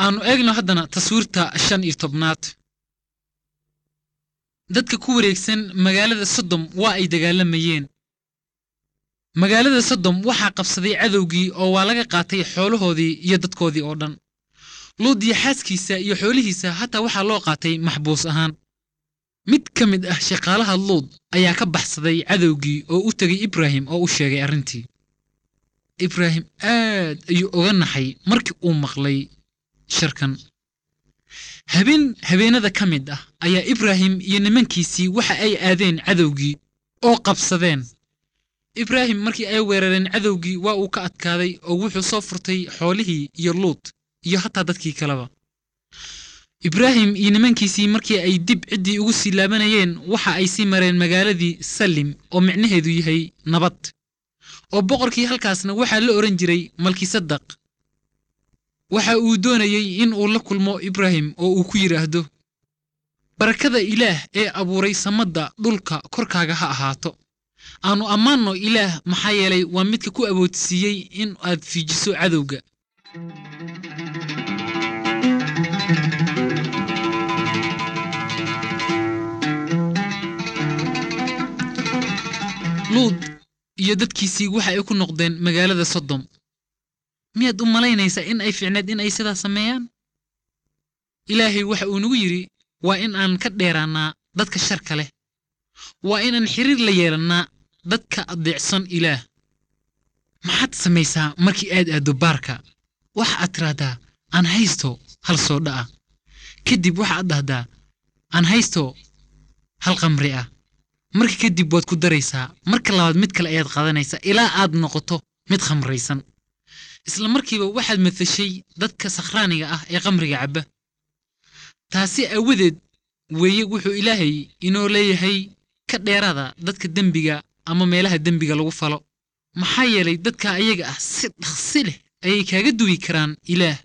aanu eegno haddana taswiirta shan iyo tobnaad dadka ku wareegsan magaalada sodom waa ay dagaalamayeen magaalada sodom waxaa qabsaday cadowgii oo waa laga qaatay xoolahoodii iyo dadkoodii oo dhan luud iyo xaaskiisa iyo xoolihiisa hataa waxaa loo qaatay maxbuus ahaan mid ka mid ah shaqaalaha luud ayaa ka baxsaday cadowgii oo u tegay ibraahim oo u sheegay arrintii ibraahim aad ayuu oga naxay markii uu maqlay sharkan habeen habeenada ka mid ah ayaa ibraahim iyo nimankiisii waxa ay aadeen cadowgii oo qabsadeen ibraahim markii ay weerareen cadowgii waa uu ka adkaaday oo wuxuu soo furtay xoolihii iyo luud iyo hataa dadkii kaleba ibraahim iyo nimankiisii markii ay dib ciddii ugu sii laabanayeen waxa ay sii mareen magaaladii salim oo micnaheedu yahay nabad oo boqorkii halkaasna waxaa la odhan jiray malkisadaq waxa uu doonayey in uu la kulmo ibraahim oo uu ku yidhaahdo barakada ilaah ee abuuray samadda dhulka korkaaga ha ahaato aannu ammaanno ilaah maxaa yeelay waa midka ku awoodsiiyey in aad fiijiso cadowga luud iyo dadkiisii waxa ay ku noqdeen magaalada sodom miyaad u malaynaysaa in ay fiicneed in ay sidaas sameeyaan ilaahay waxa uu nagu yidhi waa in aan ka dheeraannaa dadka sharka leh waa inaan xiriir la yeelannaa dadka adeecsan ilaah maxaad samaysaa markii aad aaddo baarka waxa aad tidhaahdaa aan haysto hal soodha ah kadib waxa aad dhahdaa aan haysto hal qamri ah marka kadib waad ku daraysaa marka labaad mid kale ayaad qaadanaysaa ilaa aad noqoto mid khamraysan isla markiiba waxaad matashay dadka sakhraaniga ah ee qamriga cabba taasi aawadeed weeye wuxuu ilaahay inoo leeyahay ka dheeraada dadka dembiga ama meelaha dembiga lagu falo maxaa yeelay dadka ayaga ah si dhaqsi leh ayay kaaga duwi karaan ilaah